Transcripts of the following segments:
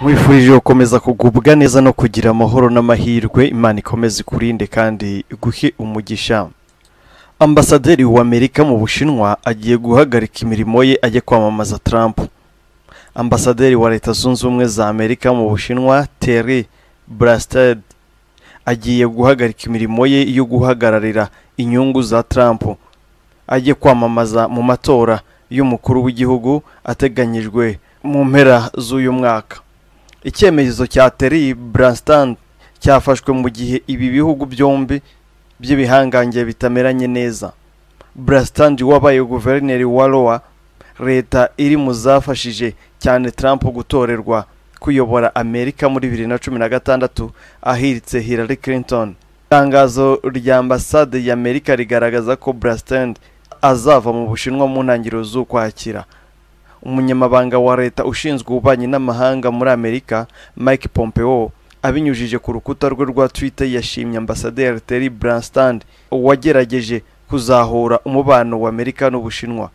nkwifurije gukomeza kugubwa neza no kugira amahoro n'amahirwe imana ikomeze ikurinde kandi iguhe umugisha ambasaderi w'amerika mu bushinwa agiye guhagarika imirimo ye ajya kwamamaza Trump ambasaderi wa leta zunze ubumwe za amerika mu bushinwa terry brasted agiye guhagarika imirimo ye yo guhagararira inyungu za Trump ajye kwamamaza mu matora y'umukuru w'igihugu ateganyijwe mu mpera z'uyu mwaka icyemezo cya Terry Branstad cyafashwe mu gihe ibi bihugu byombi by'ibihangange bitameranye neza Branstad wabaye guverineri wa Iowa leta iri mu zafashije cyane Trump gutorerwa kuyobora Amerika muri bibiri na cumi na gatandatu ahiritse Hillary Clinton itangazo rya ambasade y'Amerika rigaragaza ko Branstad azava mu Bushinwa mu ntangiriro z'ukwakira umunyamabanga wa leta ushinzwe ububanyi n'amahanga muri amerika mike pompeo abinyujije ku rukuta rwe rwa twitter yashimye ambasaderi terry branstand wagerageje kuzahura umubano wa amerika n'ubushinwa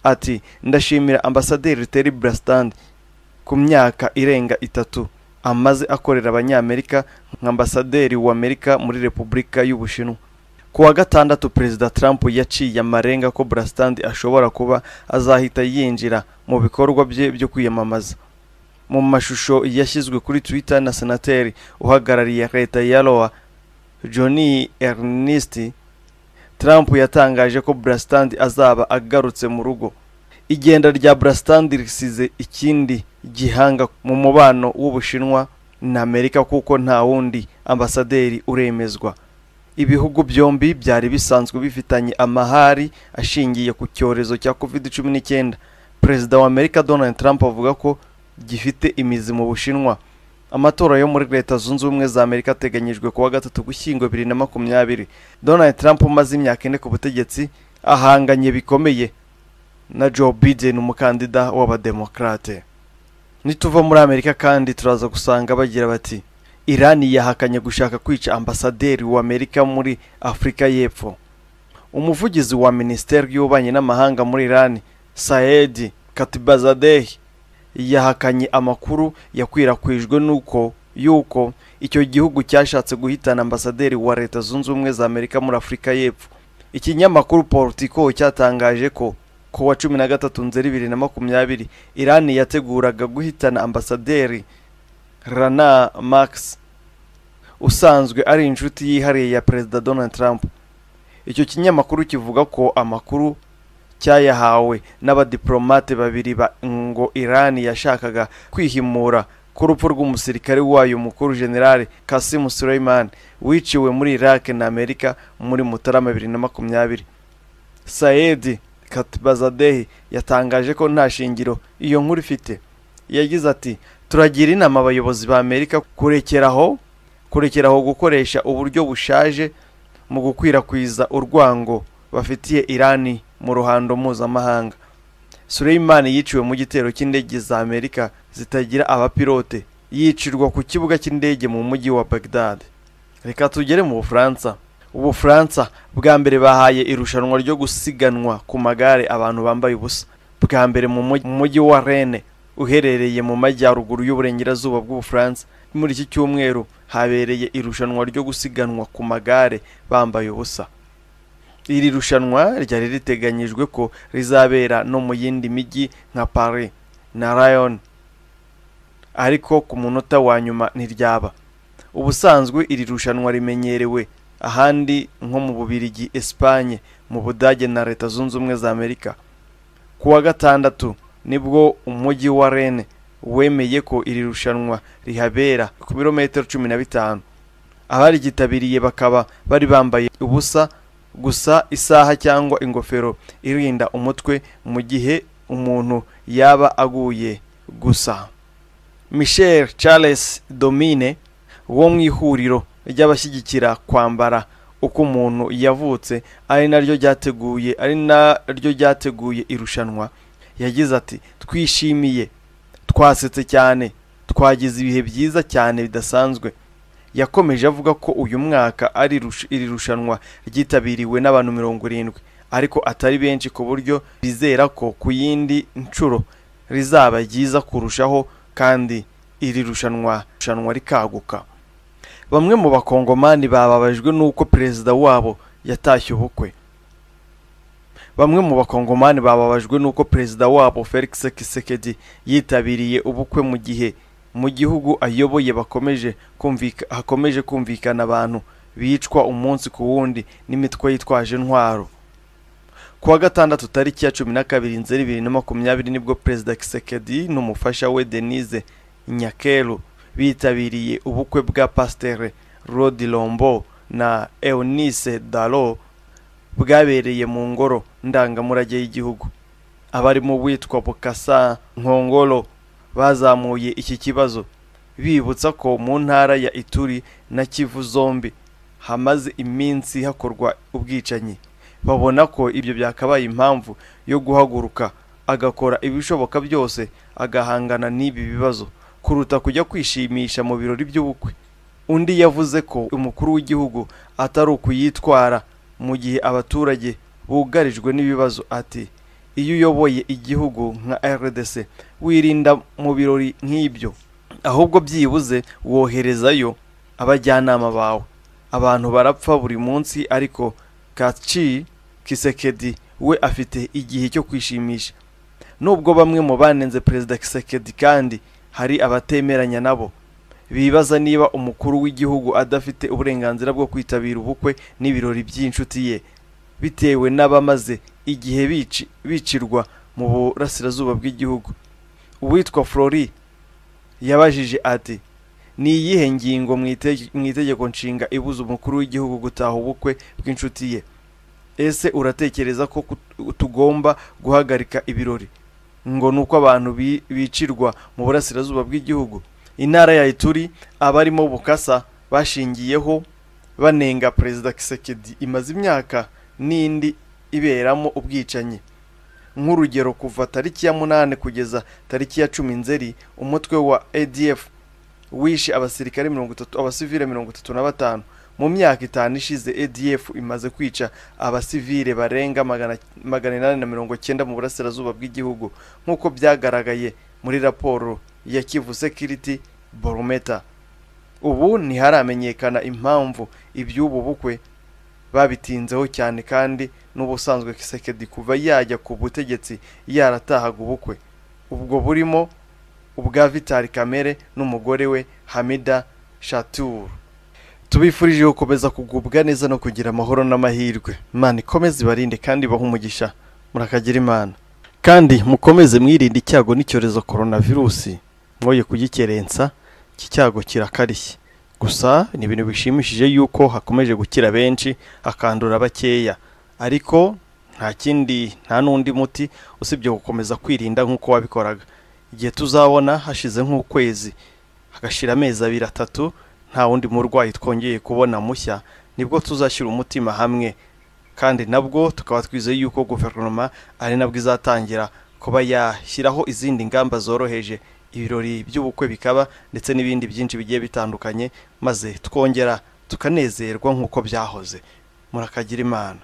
ati ndashimira ambasaderi terry branstand ku myaka irenga itatu amaze akorera abanyamerika nka ambasaderi w'amerika muri repubulika y'ubushinwa ku wa gatandatu perezida trump yaciye amarenga ko brastandi ashobora kuba azahita yinjira mu bikorwa bye byo kwiyamamaza mu mashusho yashyizwe kuri twitter na senateri uhagarariye leta ya lowa johnny ernest trump yatangaje ko brastandi azaba agarutse mu rugo igenda rya brastandi risize ikindi gihanga mu mubano w'ubushinwa na amerika kuko nta wundi ambasaderi uremezwa ibihugu byombi byari bisanzwe bifitanye amahari ashingiye ku cyorezo cya covid cumi n'icyenda perezida wa amerika donald trump avuga ko gifite imizi mu bushinwa amatora yo muri leta zunze ubumwe za amerika ateganyijwe kuwa gatatu gushyingo bibiri na makumyabiri donald trump umaze imyaka ine ku butegetsi ahanganye bikomeye na joe biden umukandida w'abademokarate nituva muri amerika kandi turaza gusanga bagira bati irani yahakanye gushaka kwica ambasaderi w'amerika muri afurika y'epfo umuvugizi wa minisiteri y'ububanyi n'amahanga muri irani sayed katibazadehi yahakanye amakuru yakwirakwijwe n'uko y'uko icyo gihugu cyashatse guhitana ambasaderi wa leta zunze ubumwe za amerika muri afurika y'epfo ikinyamakuru politico cyatangaje ko ku wa cumi na gatatu nzeri bibiri na makumyabiri irani yateguraga guhitana ambasaderi rana max usanzwe ari inshuti yihariye ya perezida donald trump icyo kinyamakuru kivuga ko amakuru cyayahawe n'abadiplomate babiri ba ngo irani yashakaga kwihimura ku rupfu rw'umusirikare wayo mukuru generale kasim suleiman wiciwe muri iraq na amerika muri mutarama bibiri na makumyabiri sayed katibazadehi yatangaje ko nta shingiro iyo nkuru ifite yagize ati turagira inama abayobozi ba amerika kurekeraho kurekeraho gukoresha uburyo bushaje mu gukwirakwiza urwango bafitiye irani mu ruhando mpuzamahanga Suleiman yiciwe mu gitero cy'indege za amerika zitagira abapilote yicirwa ku kibuga cy'indege mu mujyi wa bagdad reka tugere mu bufaransa ubufaransa bwa mbere bahaye irushanwa ryo gusiganwa ku magare abantu bambaye ubusa bwa mbere mu mujyi wa rene uherereye mu majyaruguru y'uburengerazuba bw'ubufaransa muri iki cyumweru habereye irushanwa ryo gusiganwa ku magare bambaye ubusa iri rushanwa ryari riteganyijwe ko rizabera no mu yindi mijyi nka paris na rayon ariko ku munota wa nyuma ntiryaba ubusanzwe iri rushanwa rimenyerewe ahandi nko mu bubirigi Espagne mu budage na leta zunze ubumwe za amerika ku wa gatandatu nibwo umujyi wa rene wemeye ko iri rushanwa rihabera ku birometero cumi na bitanu abaryitabiriye bakaba bari bambaye ubusa gusa isaha cyangwa ingofero irinda umutwe mu gihe umuntu yaba aguye gusa michel charles domine wo mu ihuriro ry'abashyigikira kwambara uko umuntu yavutse ari naryo ryateguye ari naryo ryateguye irushanwa yagize ati twishimiye twasetse cyane twagize ibihe byiza cyane bidasanzwe yakomeje avuga ko uyu mwaka ari iri rushanwa ryitabiriwe n'abantu mirongo irindwi ariko atari benshi ku buryo bizera ko ku yindi nshuro rizaba ryiza kurushaho kandi iri rushanwa rushanwa rikaguka bamwe mu bakongomani bababajwe n'uko perezida wabo yatashye ubukwe bamwe mu bakongomani bababajwe n'uko perezida wabo felix kisekedi yitabiriye ubukwe mu gihe mu gihugu ayoboye bakomeje kumvika hakomeje kumvikana abantu bicwa umunsi ku wundi n'imitwe yitwaje intwaro ku wa gatandatu tariki ya cumi na kabiri nzeri bibiri na makumyabiri nibwo perezida kisekedi n'umufasha we denise nyakeru bitabiriye ubukwe bwa pasitere rodi lombo na eunice dalo bwabereye mu ngoro ndangamurage y'igihugu abarimo witwa bukasa nkongoro bazamuye iki kibazo bibutsa ko mu ntara ya ituri na kivu zombi hamaze iminsi hakorwa ubwicanyi babona ko ibyo byakabaye impamvu yo guhaguruka agakora ibishoboka byose agahangana n'ibi bibazo kuruta kujya kwishimisha mu birori by'ubukwe undi yavuze ko umukuru w'igihugu atari ukuyitwara mu gihe abaturage bugarijwe n'ibibazo ati iyo uyoboye igihugu nka rdc wirinda mu birori nk'ibyo ahubwo byibuze woherezayo abajyanama bawe abantu barapfa buri munsi ariko kaci kisekedi we afite igihe cyo kwishimisha nubwo bamwe mu banenze perezida kisekedi kandi hari abatemeranya nabo bibaza niba umukuru w'igihugu adafite uburenganzira bwo kwitabira ubukwe n'ibirori by'inshuti ye bitewe n'abamaze igihe bici- bicirwa mu burasirazuba bw'igihugu uwitwa flori yabajije ati ni iyihe ngingo mu itege- mu itegeko nshinga ibuza umukuru w'igihugu gutaha ubukwe bw'inshuti ye ese uratekereza ko kut- tugomba guhagarika ibirori ngo ni uko abantu bi- bicirwa mu burasirazuba bw'igihugu intara ya ituri abarimo bukasa bashingiyeho banenga perezida kisekedi imaze imyaka n'indi iberamo ubwicanyi nk'urugero kuva tariki ya munani kugeza tariki ya cumi nzeri umutwe wa adf wishe abasirikare mirongo itatu abasivile mirongo itatu na batanu mu myaka itanu ishize adf imaze kwica abasivile barenga magana magana inani na mirongo cyenda mu burasirazuba bw'igihugu nk'uko byagaragaye muri raporo ya kivu security borometa ubu ntiharamenyekana impamvu iby'ubu bukwe babitinzeho cyane kandi n'ubusanzwe kisekedi kuva yajya ku butegetsi yaratahaga ubukwe ubwo burimo ubwa Vital Kamere n'umugore we Hamida Shatour tubifurije gukomeza kugubwa neza no kugira amahoro n'amahirwe Imana ikomeze ibarinde kandi ibahe umugisha murakagira Imana kandi mukomeze mwirinde icyago n'icyorezo coronavirusi mwoye kugikerensa iki cyago kirakarishye gusa ni ibintu bishimishije yuko hakomeje gukira benshi hakandura bakeya ariko nta kindi nta n'undi muti usibye gukomeza kwirinda nk'uko wabikoraga igihe tuzabona hashize nk'ukwezi hagashira amezi abiri atatu nta wundi murwayi twongeye kubona mushya nibwo tuzashyira umutima hamwe kandi nabwo tukaba twizeye yuko guverinoma ari nabwo izatangira kuba yashyiraho izindi ngamba zoroheje ibirori by'ubukwe bikaba ndetse n'ibindi byinshi bigiye bitandukanye maze twongera tukanezerwa nk'uko byahoze murakagira imana